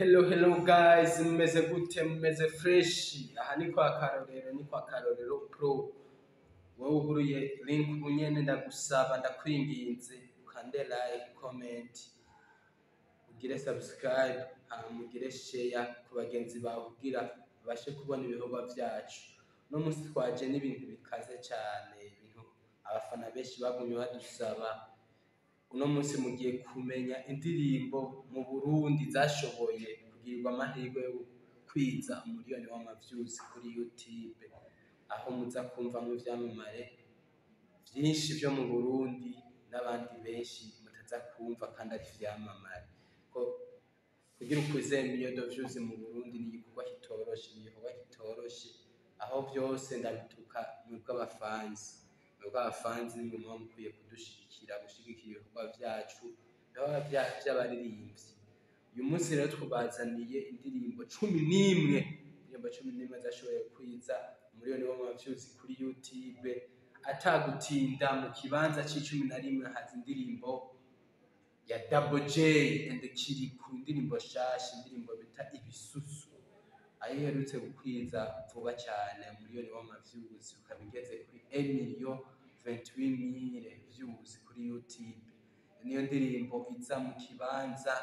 Hello hello guys mumeze gute mumeze fresh aha ni kwa karorero ni kwa karorero pro wowe uguruye link ubu nyene ndagusaba ndakwinginze ukande like comment ugire subscribe hama ugire share ku bagenzi bawe kugira babashe kubona ibikorwa vyacu uno munsi twaje n'ibintu bikaze cane ibintu abafana benshi bagumye badusaba uno munsi mugiye kumenya indirimbo mu Burundi zashoboye kugirirwa amahirwe yo kwiza umuriyoni w'amavyuzi kuri YouTube aho muza kumvamwo ivyamamare vyinshi vyo mu Burundi n'abandi benshi mutaza kumva kandi ari ivyamamare ko kugira ukuze million de views mu Burundi ni igikorwa kitoroshe ni igikorwa kitoroshe aho vyose ndabituka mwebwe abafanzi mwebwe abafanzi nimwe muba mukwiye kudushigikira gushigikira ibikorwa vyacu ibikorwa vya- vy'abaririmbyi uyu munsi rero tubazaniye indirimbo cumi n'imwe indirimbo cumi n'imwe zashoboye kwiza umuriyoni w'amavyuzi kuri YouTube atagutinda mu kibanza c'icumi na rimwe haza indirimbo ya Double J and Kiriku indirimbo shasha indirimbo bita ibisusu aho iherutse gukwiza vuba cyane umuriyoni w'amavyuzi ukaba igeze kuri 1 million 28000 views kuri YouTube niyo ndirimbo iza mu kibanza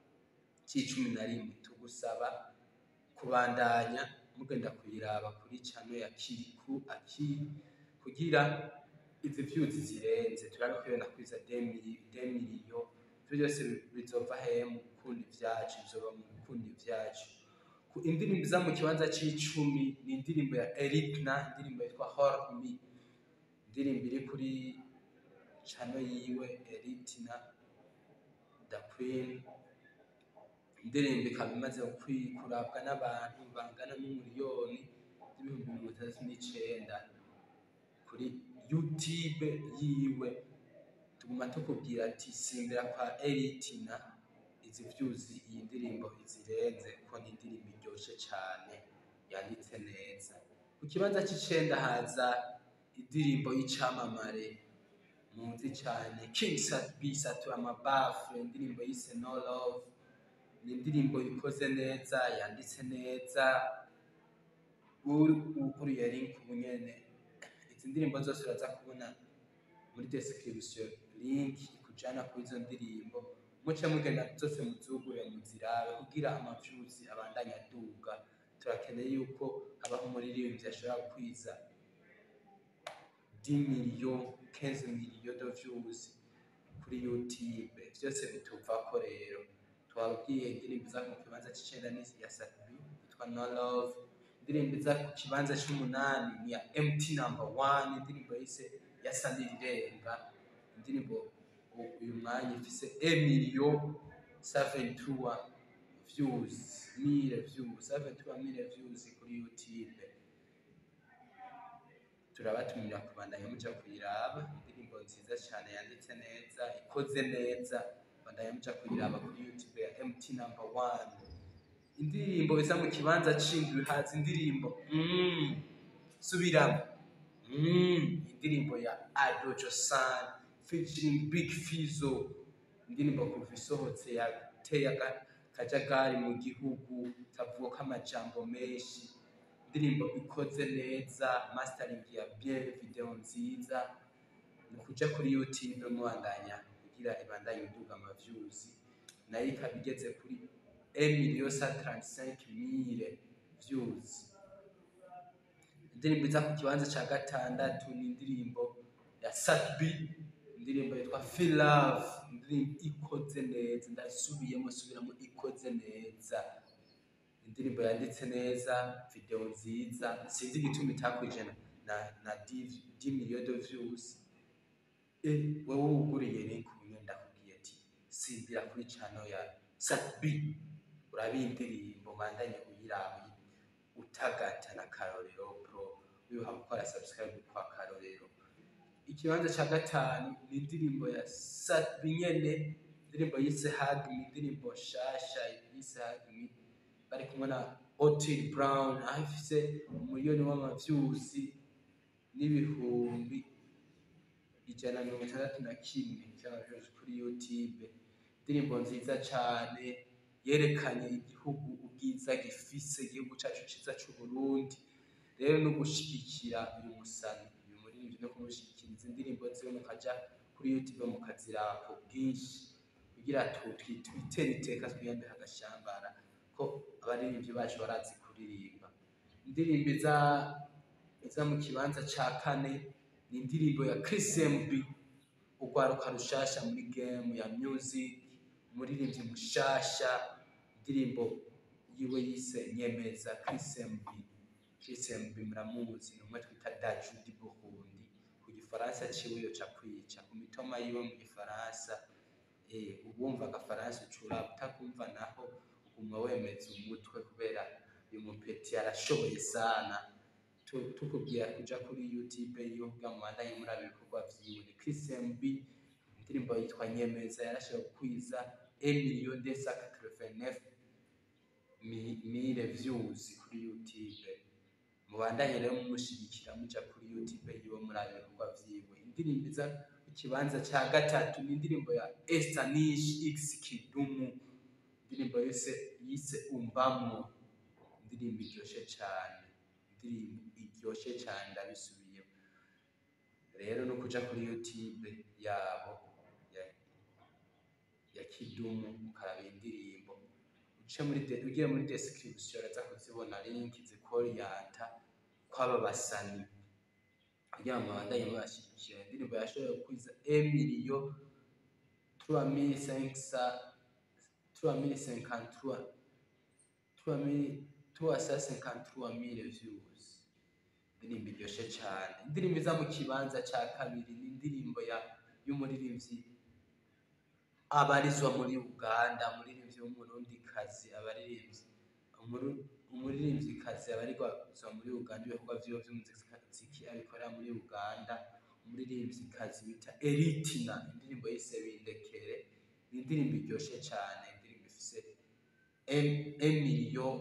c'icumi na rimwe tugusaba kubandanya mugenda kuyiraba kuri channel ya Kiriku Akiri kugira izi views zirenze turabe ko yona kwiza 2 million ivyo byose bizova hehe mu gukunda ivyacu bizoba mu gukunda ivyacu ku indirimbo iza mu kibanza c'icumi ni indirimbo ya Erikna indirimbo yitwa Hold Me indirimbo iri kuri channel yiwe Erikna The Queen indirimbo ikaba imaze kwi- kurabwa n'abantu bangana n'umuriyoni n'ibihumbi mirongo itandatu n'icenda kuri YouTube yiwe tuguma tukubwira ati simbira kwa Eritina izi vyuzi iyi ndirimbo izirenze kuko ni indirimbo iryoshe cane yanditse neza ku kibanza c'icenda haza indirimbo y'icamamare muzi cane King Sat B Satura Amabafu indirimbo yise No Love ni indirimbo ikoze neza yanditse neza uguriye link ubu nyene izi ndirimbo zose uraza kubona muri description link ikujana kuri izo ndirimbo muce mugenda zose muzugure muzirabe kugira amavyuzi abandanye aduga turakeneye yuko habaho umuririmbyi ashobora kwiza 10 million 15 million de views kuri YouTube vyose bituvako rero twabwiye indirimbo iza mu kibanza c'icenda ni ya Safi yitwa No Love indirimbo iza ku kibanza c'umunani ni ya MT number one indirimbo yise yasa n'irirenga indirimbo u- uyu mwanya ifise 1 million 73 views mille views 73 mille views kuri YouTube turabatumira kubandanya muja kuyiraba indirimbo nziza cyane yanditse neza ikoze neza bandanya muja kuyiraba kuri YouTube ya MT number one indirimbo iza mu kibanza c'indwi haza indirimbo mm, subiramo mm, indirimbo ya Adojo San featuring Big Fizzo indirimbo kuva isohotse yateye aga- akajagari mu gihugu tavuga amajambo menshi indirimbo ikoze neza mastering ya bien video nziza ni ukuja kuri youtube mubandanya kugira ibandanye iduga amaviews nayo ikaba igeze kuri 1 million 135 views indirimbo iza ku kibanza ca gatandatu ni indirimbo ya Satbi indirimbo yitwa Feel Love indirimbo ikoze neza ndasubiyemo subiramo ikoze neza indirimbo yanditse neza video nziza sinzi igituma itakwijana na na 10 million de views eh wewe uguriye link ubu ndakubwiye ati simbira kuri channel ya Satbi urabe indirimbo mandanye uyiraba utagata na Karorero Pro wibuka gukora subscribe kwa Karorero ikibanza ca gatanu ni indirimbo ya Satbi nyene indirimbo yise Hug Me indirimbo shasha yise Hug Me bari kumwe na Otil Brown aho ifise umuriyoni w'amavyuzi n'ibihumbi ijana na mirongo itandatu na kimwe vy'amavyuzi kuri YouTube indirimbo nziza cane yerekanye igihugu ubwiza gifise igihugu cacu ciza c'Uburundi rero no gushigikira uyu musani uyu muririmbyi no kumushikiriza indirimbo ziwe mukaja kuri YouTube mukaziraba ku bwinshi kugira tu- twi- twitere iteka twiyambe agashambara ko abaririmbyi bacu barazi kuririmba indirimbo iza iza mu kibanza ca kane ni indirimbo ya Chris MB urwaruka rushasha muri game ya music umuririmbyi mushasha indirimbo yiwe yise nyemeza Chris MB Chris MB muramuzi ni umwe twita Daju di Burundi ku gifaransa ciwe yoca kwica ku mitoma yiwe mu gifaransa eh ubumva agafaransa ucura utakumva naho uguma wemeza umutwe kubera uyu mupeti arashoboye sana Tu- tukubwira kuja kuri youtube yoga mubandanye muraba ibikorwa vyiwe ni Chris MB indirimbo yitwa nyemeza yarashoboye kwiza 1 million deux cent quatre-vingt-neuf mi- mille views kuri youtube mubandanye rero mumushigikira muja kuri youtube yiwe muraba ibikorwa vyiwe indirimbo iza ku kibanza ca gatatu ni indirimbo ya Estanish X Kidumu indirimbo yise yise umbamwo indirimbo iryoshe cane indirimbo iryoshe cane ndabisubiyemo rero no kuja kuri youtube yabo ya, ya kidumu ukaraba indirimbo uce muri de, ugiye muri description uraza kuzibona link zikoriyanta kwaba basani kugira ngo babandanye babashigikira indirimbo yashoboye kwiza emiliyo 3500 3053 353 views indirimbo iryoshe cane indirimbo iza mu kibanza ca kabiri ni indirimbo ya y'umuririmbyi abarizwa muri Uganda umuririmbyi w'umurundikazi abaririmbyi umuru- umuririmvyikazi abarizwa muri Uganda ibikorwa vyiwe vy'umuziki abikorera muri Uganda umuririmvyikazi bita Eritina indirimbo yise bindekere ni indirimbo iryoshe cane indirimbo ifise un million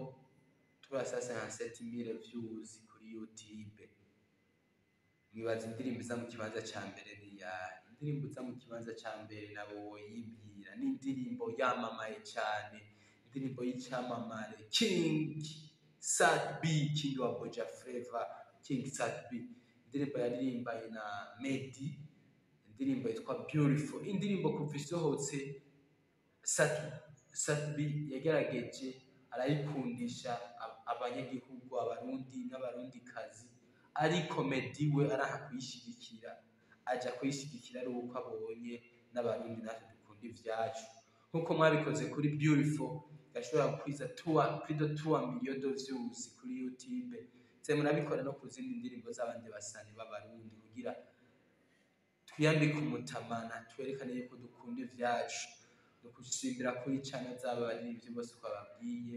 357 views kuri YouTube mwibaza indirimbo iza mu kibanza ca mbere ni yahe indirimbo iza mu kibanza ca mbere nabo woyibwira ni indirimbo yamamaye cane indirimbo y'icamamare King Sad B King wa Boja Flava King Sad B indirimbo yaririmbanye na Medi indirimbo yitwa Beautiful indirimbo kuva isohotse Sad Sad B yagerageje arayikundisha ab- abanyagihugu abarundi n'abarundikazi ariko Medi we araha kuyishigikira aja kuyishigikira ari uko abonye n'abarundi natwe dukunda ivyacu nkuko mwabikoze kuri Beautiful yashobora kwiza tuwa pido tuwa million de views kuri YouTube se murabikora no ku zindi ndirimbo z'abandi basani b'abarundi kugira twiyambike umutamana twerekane yuko dukunda ivyacu no gusimbira kuri channel z'aba baririmbyi bose twababwiye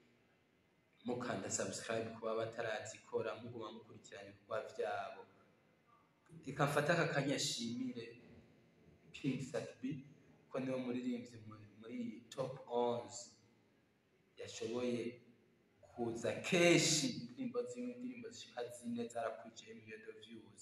mukanda subscribe kuba batarazikora muguma mukurikirana ibikorwa vyabo reka mfate aka kanya nshimire King Satbi ko niwe muririmbyi muri muri top 11 yashoboye kuza kenshi indirimbo zimwe indirimbo zishika zine zarakwije million de views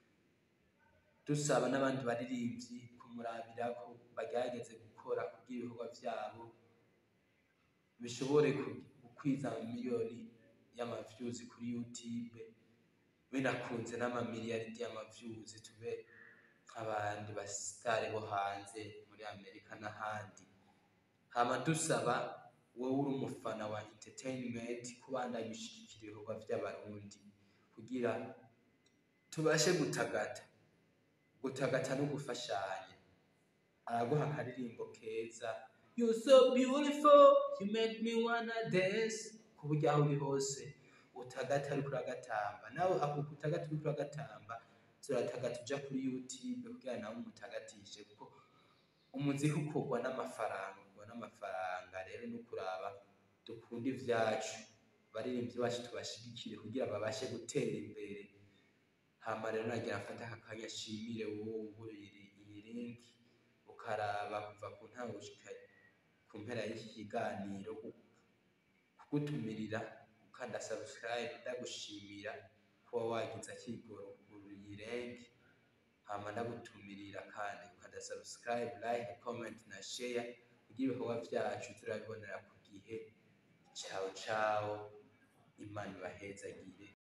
dusaba n'abandi baririmbyi kumurabira ko bagerageze gukora kugira ibikorwa vyabo bishobore ku- gukwiza miliyoni y'amavyuzi kuri YouTube binakunze n'amamiliyaridi y'amavyuzi tube nk'abandi basitari bo hanze muri Amerika n'ahandi hama dusaba wowe uri umufana wa entertainment kubandanya ushigikira ibikorwa vy'abarundi kugira tubashe gutagata gutagata no gufashanya araguha akaririmbo keza you so beautiful you make me wanna dance ku buryo aho uri hose utagata ariko uragatamba nawe ako utagata uriko uragatamba turatagata uja kuri youtube kugira nawe umutagatishe kuko umuziki ukorwa n'amafaranga ukorwa n'amafaranga rero no kuraba dukunda ivyacu baririmbyi bacu tubashigikire kugira babashe gutera imbere hama rero nagira mfate aka kanya nshimire wowe uguriye iyi link ukaraba kuva ku ntango gushika ku mpera y'iki kiganiro kugutumirira ukanda subscribe ndagushimira kuba wagize akigoro kugurura iyi link hama ndagutumirira kandi ukanda subscribe like comment na share kugira ibikorwa vyacu turabibonera ku gihe cawo cawo imana ibahezagire